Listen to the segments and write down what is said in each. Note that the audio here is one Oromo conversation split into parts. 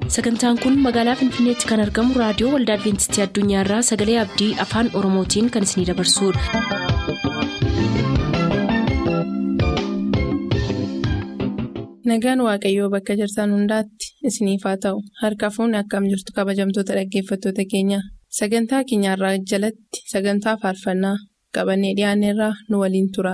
sagantaan kun magaalaa finfinneetti kan argamu raadiyoo waldaa adventistii addunyaarraa sagalee abdii afaan oromootiin kan isinidabarsudha. nagaan waaqayyoo bakka jirtan hundaatti isiniif haa ta'u harka fuunni akkam jirtu kabajamtoota dhaggeeffattoota keenya sagantaa keenyarraa jalatti sagantaa faarfannaa qabannee dhiyaanneerraa nu waliin tura.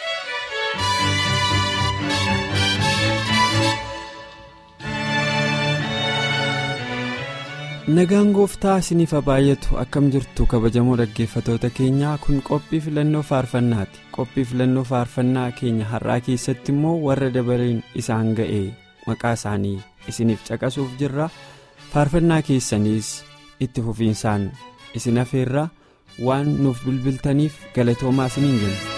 nagaan gooftaa isiniif haa baay'atu akkam jirtu kabajamoo dhaggeeffatoota keenyaa kun qophii filannoo faarfannaati qophii filannoo faarfannaa keenya har'aa keessatti immoo warra dabareen isaan ga'e maqaa isaanii isiniif caqasuuf jirra faarfannaa keessaniis itti fufiinsaan isin hafeerra waan nuuf bilbiltaniif galatoomaa isiniin jenna.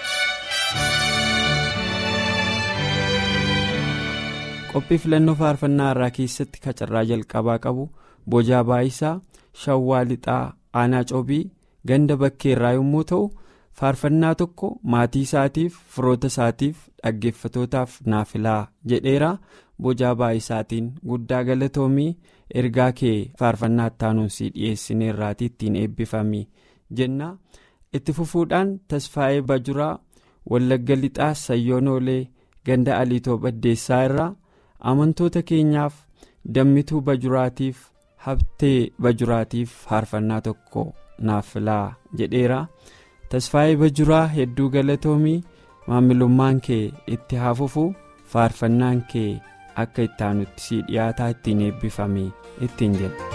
qophii filannoo faarfannaa har'aa keessatti kacarraa jalqabaa qabu. Bojaa Baayisaa Shawwaa Lixaa Aanaa Coobii ganda bakkeerraa yommuu ta'u faarfannaa tokko maatii isaatiif firoota isaatiif dhaggeeffatootaaf naafilaa jedheera bojaa baay'isaatiin guddaa galatoomii ergaa kee faarfannaa ittaanuunsii dhiyeessineerraatii ittiin eebbifamii jenna itti fufuudhaan tasfaa'ee bajuraa wallagga lixaa sayyoonoolee ganda aliitoo baddeessaa irraa amantoota keenyaaf dammituu bajuraatiif. habtee bajuraatiif faarfannaa tokko naafilaa jedheera tasfaa'ee bajuraa hedduu galatoomii maamilummaan kee itti hafufu faarfannaan kee akka ittaanutti si dhiyaataa ittiin eebbifame ittiin jedha.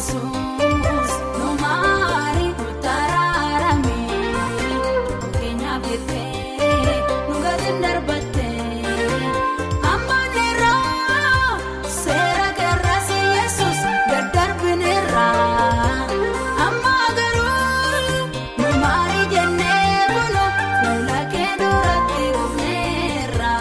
yesuus nu maari nu taraarame keenyaaf jettee nu gadi darbatte ammaneerraa seera keerraasi yesuus daddarbineerraa amma garuu nu maari jennee bunu fuula kee duratti dhufneerraa.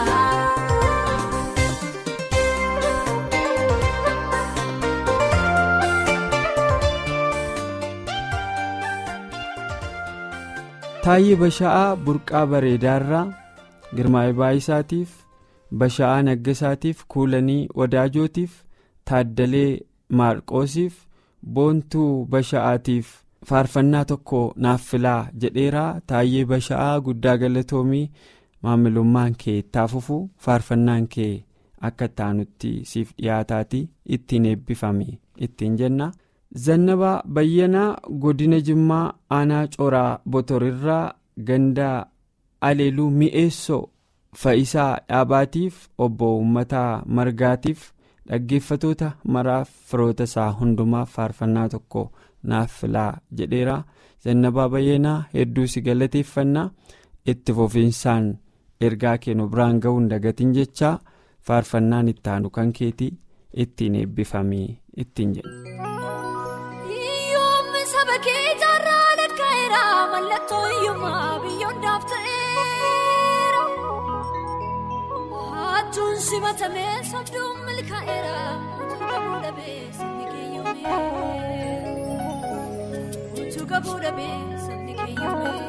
Taayyee Basha'aa Burqaa Bareedaarraa Girmaa'ee Baayisaatiif Basha'aa Naggasaatiif Kuulanii Wadaajotiif Taaddalee Maarqoosiif Boontuu Basha'aatiif faarfannaa tokko naaf filaa jedheeraa Taayyee Basha'aa Guddaa Galatoomii maamilummaan kee taafufu faarfannaan kee akka taanutti siif dhiyaataati ittiin eebbifame ittiin jenna. Zannabaa Bayyanaa Godina Jimmaa Aanaa Coraa Botorirraa Gandaa Aleeluu Mi'eessoo Fa'isaa Dhaabaatiif Obbo Uummataa Margaatiif dhaggeeffatoota maraaf firoota isaa hundumaaf faarfannaa tokko naaf filaa jedheera. Zannabaa Bayyanaa hedduu si galateeffannaa itti fufiinsaan ergaa kennu biraan ga'uun dagatiin jechaa faarfannaan itti aanu kan keetii ittiin eebbifamee ittiin jedhu. Yoommi saba kee jaarraa lakkaa'eera mallattoo hiyyummaa biyyoodhaaf ta'eera. Hajjuun simatamee sobduun milkaa'eera utuu qabuu dhabee sabni keeyyoomee. Utuu qabuu dhabee sabni keeyyoomee.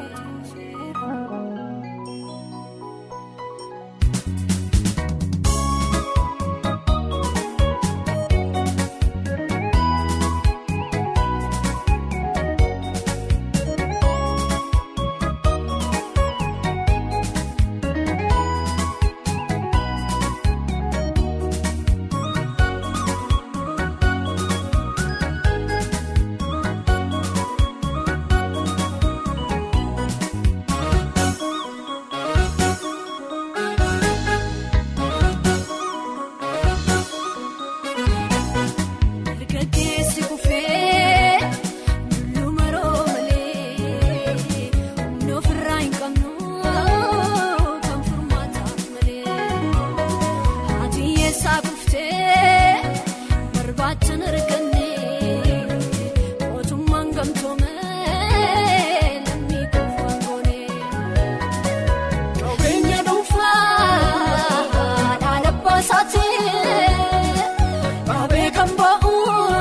Dargaggeessi kufee luma roomalee humna ofirraa hin qabnu kan furmaataaf malee haati eessaa kuftee barbaachan arganne mootummaan gamtoomee lammii kuufaan goonee. Qabeenya dhuunfaa dhaala baasaatiin qabee kan ba'u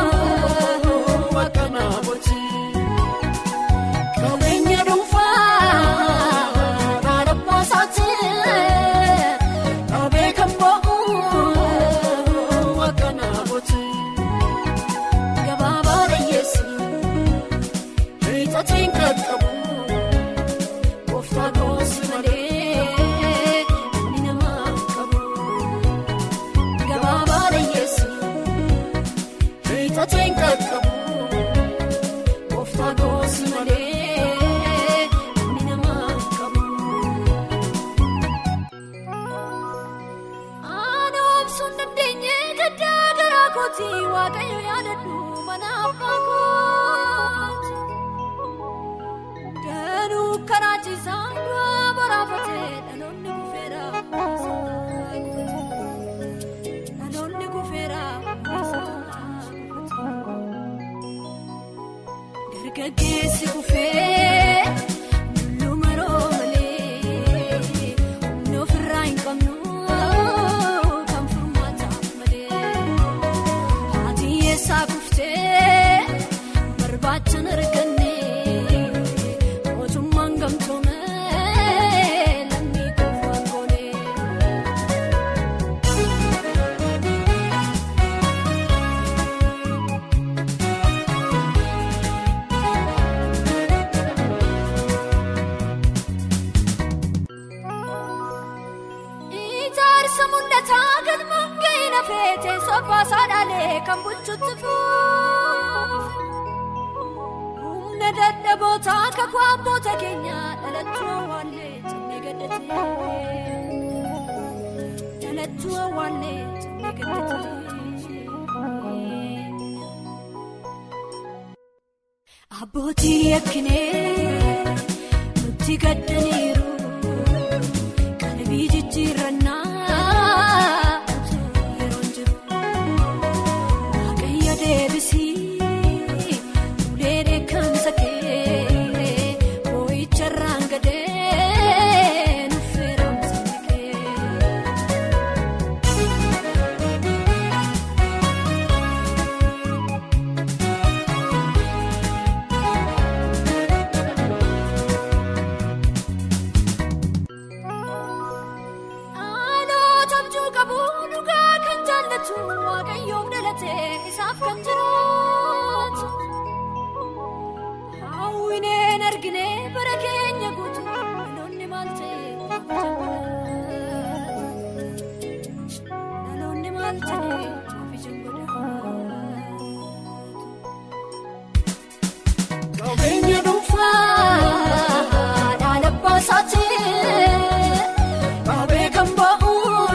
akka namooti. Qabeenya dhuunfaa dhaala baasaatiin qabee kan ba'u akka namooti. Gabaabaa dhiyyeessi hiixatiin qaqqabu. Kooftaa goosi malee inni namaa qabu. Gabaabaa dhiyyeessi hiixateen qaqqabu. Kooftaa goosi malee inni namaa qabu. Aanaa obsuun dandeenye gaddaa garaa kooti waaqayyo yaadadhu mana abbaa kooti. Danuu karaa ciisaa du'a boraafatee dhaloonni kufeera. Dhaloonni kufeera. Dargaggeessi kufee luma roomalee humna ofirraa hin qabnu kan furmaataaf malee haati eessaa kuftee barbaachan arganne mootummaan gamtoomee lammii kuufaan goonee. Ijaarsa mul'ataa kan mangeen hafeete sobbaasaa dhaalee kan bulchutti fuufe. Humna dadhabootaa akka kwaabboota keenya dhalattuu awwaallee jennee gaddatee. Dhalattuu awwaallee jennee gaddatee. Abbootii yakkinee nutti gaddaniiru qalbii jijjiirannaa yeroo jiru waaqayyo deebisii ulee dheekkamsa kee boo'icharraan gadee nuffeeramsa kee. Aanoo abjuu qabu dhugaa kan jaallatu waaqayyoon dhalatee isaaf kan jiraatu. Hawwineen argine bara keenya guutu dhaloonni maal ta'e dhaloonni maal ta'e ofiisin godhatu. Qabeenya dhuunfaa dhaala baasaatii qabee kan ba'u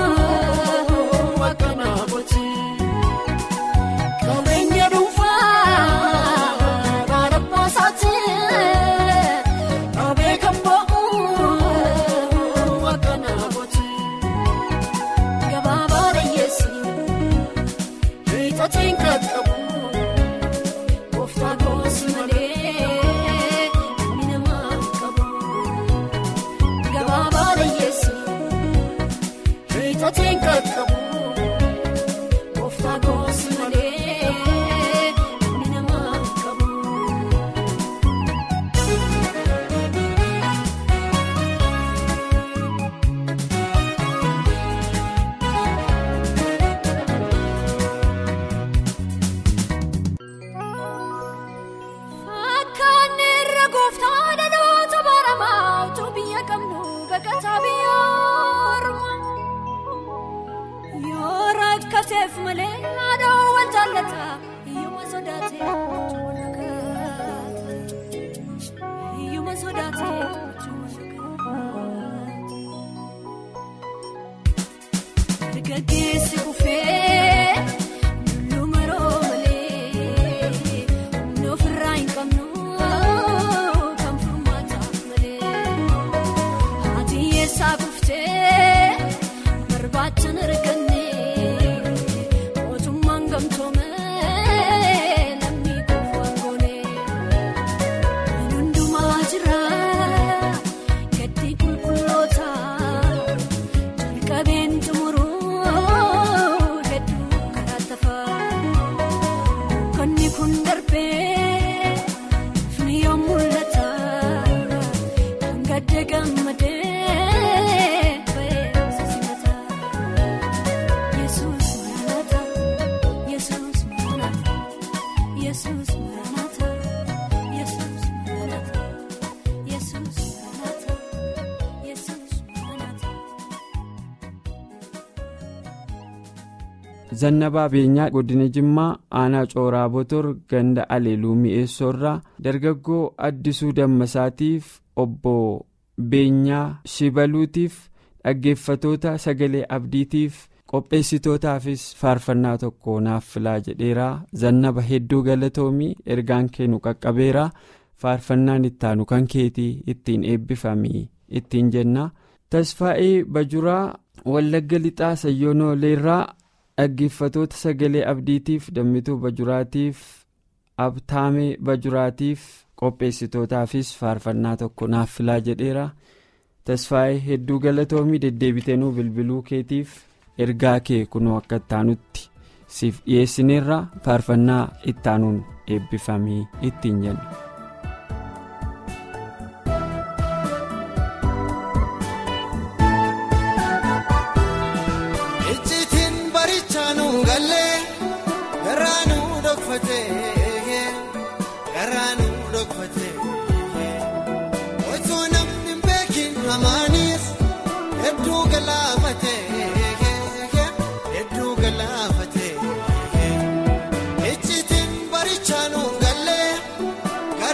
akka naafoti. Qabeenya dhuunfaa dhaala baasaatii qabee kan ba'u akka naafoti. Gabaabaa dheeyyeessi hiixateen qaqqabu. Kooftaa goosi malee inni namaa qabu. Gabaabaa dheeyyeessi hiixateen qaqqabu. Kooftaa goosi malee inni namaa qabu. Akkaan irra gooftaa dhaloota baramaa utuu biyya qabnu baqataa biyya ormaa. Yoo rakkateef malee haadha wal jaallata hiyyuma sodaatee wajjin wal nagaata. Hiyyuma sodaatee wajjin wal nagaata. Dargaggeessi kufee luma roomalee humna ofirraa hin qabnu kan furmaataaf malee haati eessaa kuftee barbaachan arganne mootummaan gamtoomee lammii kuufaan goonee hundumaa jira gaddi qulqulloota. Jalqabeen xumuruu hedduu karaa tafaa Konni kun darbee fini yoo mul'ata kan gadda gammadee beeksisa simata Yesuus maranata Yesuus maranata Yesuus maranata Yesuus maranata Yesuus maranata Yesuus maranata. Zannabaa Beenyaa Godina Jimmaa Aanaa Cooraa Botor Ganda Aleeluu Mi'eessoorraa Dargaggoo Addisuu Dammasaatiif Obbo Beenyaa Shibaluutiif dhaggeeffatoota sagalee abdiitiif qopheessitootaafis faarfannaa tokko naaf filaa jedheeraa zannaba hedduu galatoomii ergaan kennu qaqqabeeraa faarfannaan ittaanu kan keetii ittiin eebbifamii ittiin jenna tasfaa'ee bajuraa wallagga lixaa sayyoonooleerraa dhaggeeffatoota sagalee abdiitiif dammituu bajuraatiif abtaamee bajuraatiif qopheessitootaafis faarfannaa tokko naaf filaa jedheera tasfaa'ee hedduu galatoomii deddeebiteenuu bilbiluu keetiif ergaa kee kunoo akka ittaanutti siif dhiyeessineerra faarfannaa ittaanuun eebbifamii ittiin jenna. icciitiin barichaanu gallee garaanu dhokfatee garaanu dhokfatee osoo namni hin beekin hamaanis hedduu galaafatee hedduu galaafatee icciitiin barichaanu gallee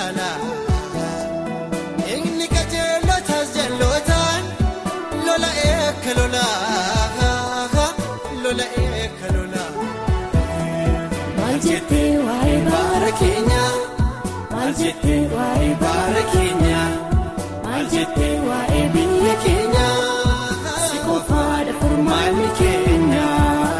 caala inni qajeelotaas jalootaan lola eekka lolaa lola eekka lolaa. Maal jettee waa'ee baara keenyaa? Maal jettee waa'ee baara keenyaa? Maal jettee waa'ee biyya keenyaa? Si qofaadha furmaanni keenyaa.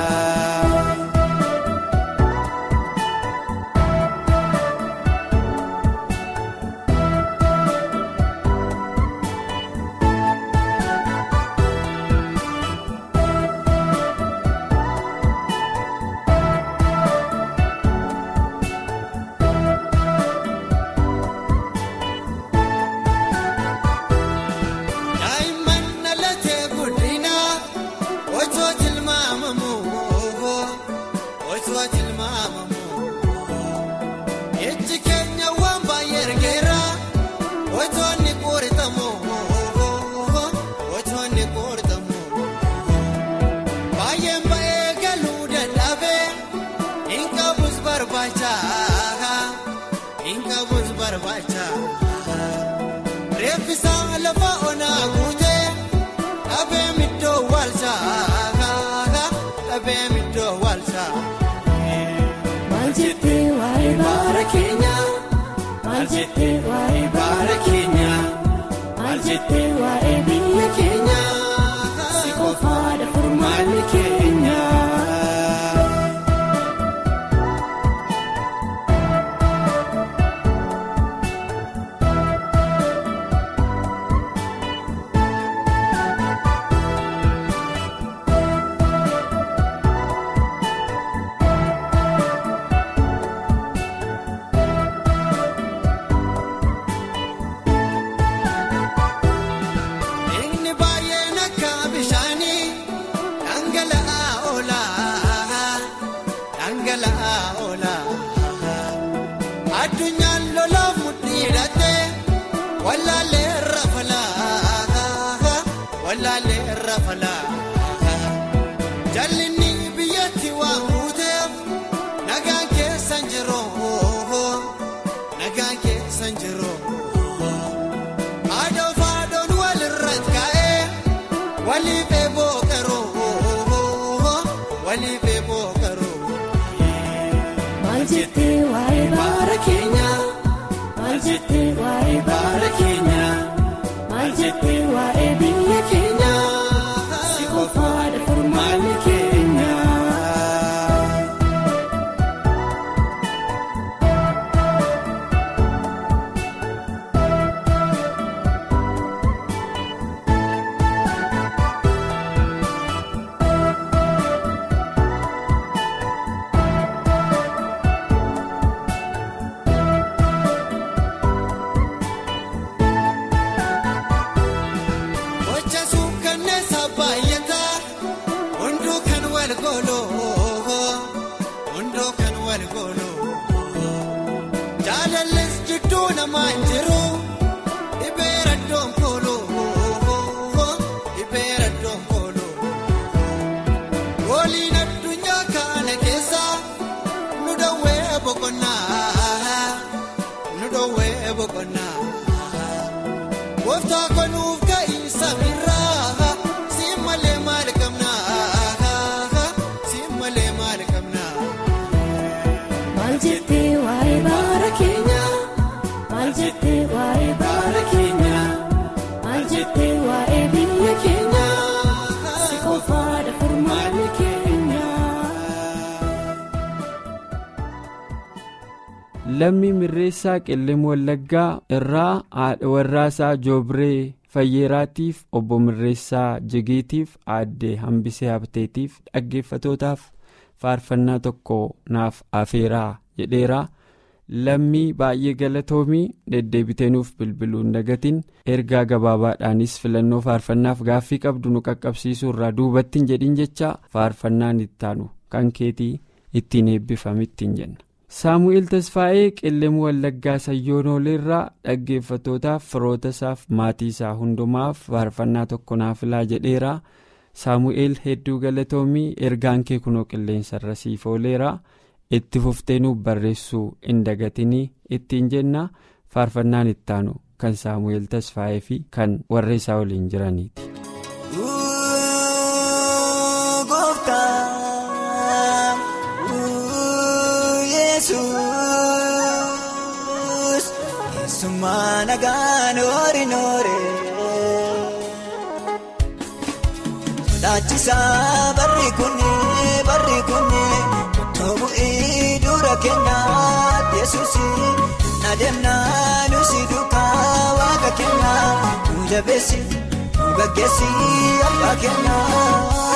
Daa'imman dhalatee guddinaa otoo tilmaamamu otoo tilmaamamu ijji keenya waan baay'ee ergeera otoo inni qoortamu otoo inni qoortamu baay'een ba'ee galuu dadhabee hin qabus barbaacha hin qabus barbaacha. Reeffisaa lafa onaa guutee dhabee middoo waalchaa dhabee middoo waalchaa. Maal jettee waa'ee baara keenyaa? Maal jettee waa'ee baara keenyaa? Maal jettee waa'ee biyya keenyaa? Si qofaadha furmaanni keenyaa. Inni baay'een akka bishaanii dhangala'aa oolaa dhangala'aa oolaa addunyaan lolaaf mudhii hidhattee wallaalee irra falaa wallaalee irra falaa jallinni biyyatti waan guuteef nagaan keessan jiroo nagaan keessan jiroo. Aadaan faadoon walirratti ka'ee waliif eeboo qaroo waliif eeboo qaroo. Maal jettee waa'ee baara keenyaa? Maal jettee waa'ee baara keenyaa? Maal jettee waa'ee biyya keenyaa? Si qofaadha furmaanni keenyaa. Gocha suukkanneessa baay'ataa hunduu kan wal gooloo hunduu kan wal gooloo jaalallis jidduu namaa hin jiru dhibee raddoon kooloo dhibee raddoon kooloo waliin addunyaa kana keessa nu dhowwee boqonnaa nu dhowwee boqonnaa. Gooftaa konuuf ka'ii samiirraa si malee maal qabnaa si malee maal qabnaa. Maal jettee waa'ee baara keenyaa? Maal jettee waa'ee baara keenyaa? Maal jettee waa'ee biyya keenyaa? Si qofaadha furmaanni keenyaa. lammii mirreessaa qilleem wallaggaa irraa haadha warraasaa joobree fayyeeraatiif obbo mirreessaa jigiitiif aaddee hambisee habteetiif dhaggeeffatootaaf faarfannaa tokko naaf afeeraa jedheeraa lammii baay'ee galatoomii deddeebiteenuuf bilbiluun dagatiin ergaa gabaabaadhaanis filannoo faarfannaaf gaaffii qabdu nu qaqqabsiisuu irraa duubattiin jedhin jecha faarfannaan ittaanu kan keetii ittiin eebbifamittiin jenna. saamu'eel tasfaa'ee qilleem wallaggaa sayyoonooleerraa dhaggeeffattootaaf firoota isaaf maatii isaa hundumaaf faarfannaa tokko naaf filaa jedheera saamu'eel hedduu galatoomii ergaan kee kunoo qilleensarra siif ooleera itti fuftee nuuf barreessuu hin dagatinii ittiin jenna faarfannaan ittaanu kan saamu'eel tasfaa'ee fi kan warra isaa waliin jiraniiti. Laachisaa barri kunni barri kunni toobu'ii dura kennaa yesuusi adeemnaa nusi duukaa waaqa kennaa nu jabeessi nu gaggeessi abbaa kennaa.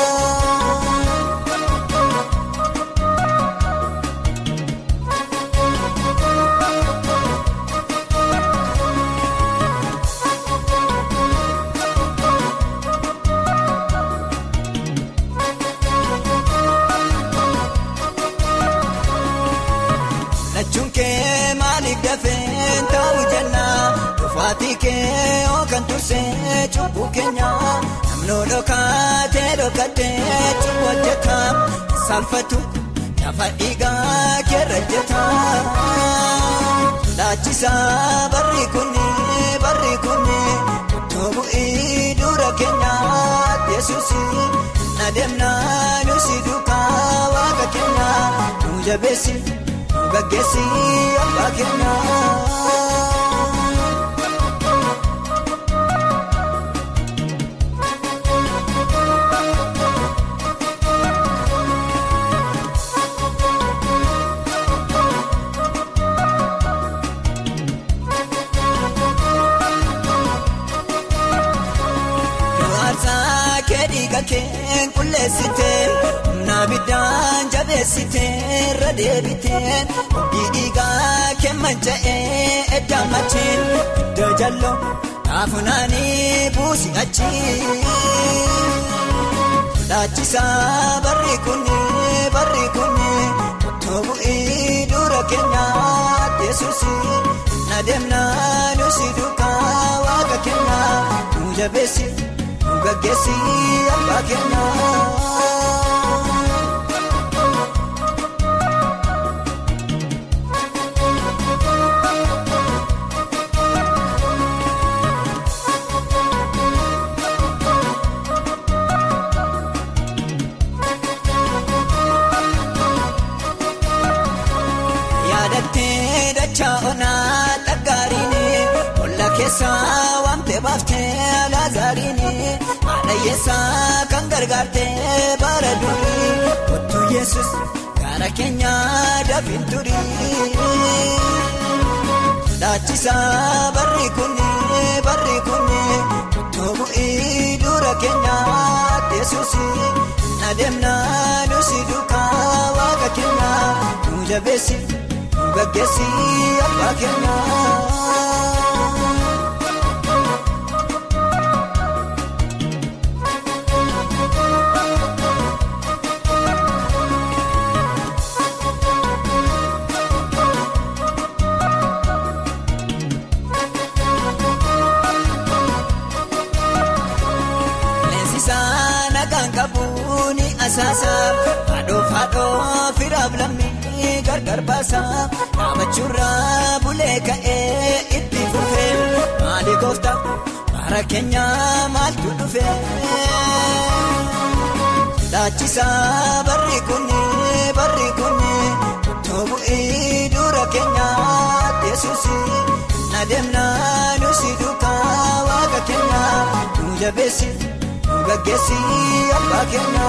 kan tursee cubbuu keenya namnoo dhokaatee dhokaatee cubbuu hojjetaa saalfatu lafa dhiigaa keerra jetaa laachisaa barri kunni barri kunni toobu'ii dura keenya yesuusi adeemnaa nusi duukaa waaqa keenya nu jabeessi nu gaggeessi abbaa keenya. keen qulleessiteen humna biddaan jabeessiteen irra deebiteen oggii dhiigaa keen manca'ee edda machiin iddoo jalloo taafunaanii buusi achi. Laachisaa barri kunni barri kunni toobu'ii dura kennaa yesuusi adeemnaa nusi duukaa waaqa kennaa nu jabeessi. gaggeessi abbaa kennaa. yaadattee dachaa onaa dhaggaariin olla keessaa waamtee baaftee laazaariin. Adayyeessaa kan gargaartee bara durii kottu yesus gara keenyaa dafin turii. Laachisaa barri kunni barri kunni toobu'ii dura keenyaa yesuusi adeemnaa nusi duukaa waaqa kennaa nu jabeessi nu gaggeessi abbaa kennaa. Haadhoof haadhoof firaaf lammii gargar baasa dhaabachuurraa bulee ka'ee itti fufee maali goofta bara keenya maaltu dhufe. Laachisaa barri kunni barri kunni toobu'ii dura keenya yesuusi adeemnaa nusi duukaa waaqa keenya nu jabeessi. gaggeessi abbaa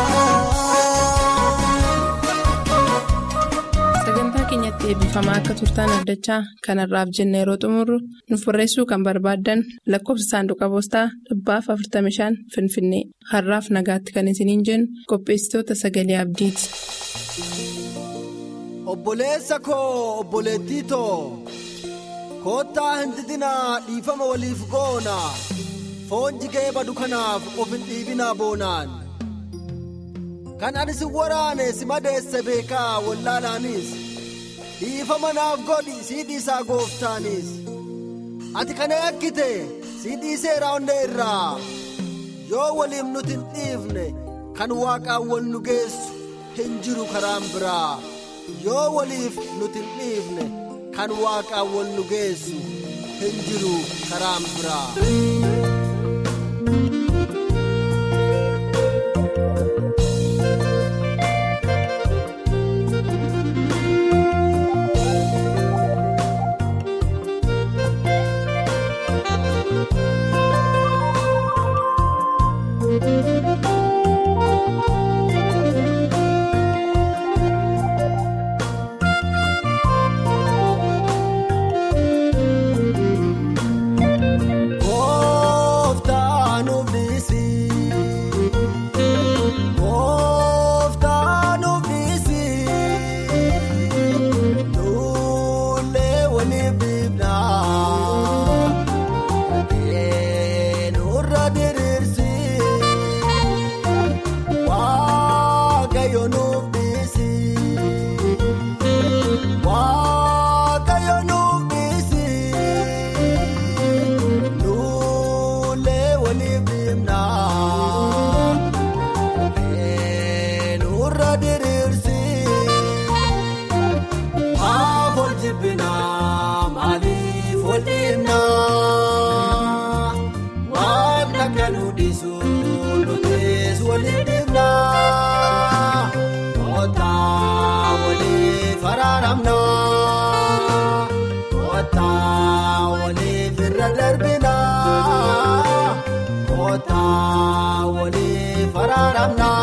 sagantaa keenyatti eebbifamaa akka turtaan abdachaa kanarraaf jenna yeroo xumurru nuuf barreessuu kan barbaaddan lakkoofsa saanduqa poostaa dhibbaaf 45 finfinnee har'aaf nagaatti kan isiniin jennu qopheessitoota sagalee abdiiti. obboleessa koo obboleettii too koottaa hin didinaa dhiifama waliif goona. foon jigee badu kanaaf of hin dhiibinaa boonaan kan ani si waraane si madeesse beekaa wallaalaanis dhiifama naaf godhi sii dhiisaa gooftaanis ati kana yakkite sii dhiiseera onnee irraa yoo waliif nuti hin dhiifne kan waaqaan wal nu geessu hin jiru karaan biraa yoo waliif nuti hin dhiifne kan waaqaan wal nu geessu hin jiru karaan biraa. Kooftaan ofiisi. Kooftaan ofiisi. Lollee waliin biifnaa. Eenyurra diriirsi. Waaqayyo nuuf dhiisi. Waaqayyo nuuf dhiisi. Lollee waliin biifnaa. Eenyurra diriirsi. Maaf ol jibbinaa maaliif ol dhiibnaa? Waan akka nu dhiisu nutis waliin dhiibnaa. Kottaa waliif araaramnaa. Kottaa waliif irra darbinaa. Kottaa waliif araaramnaa.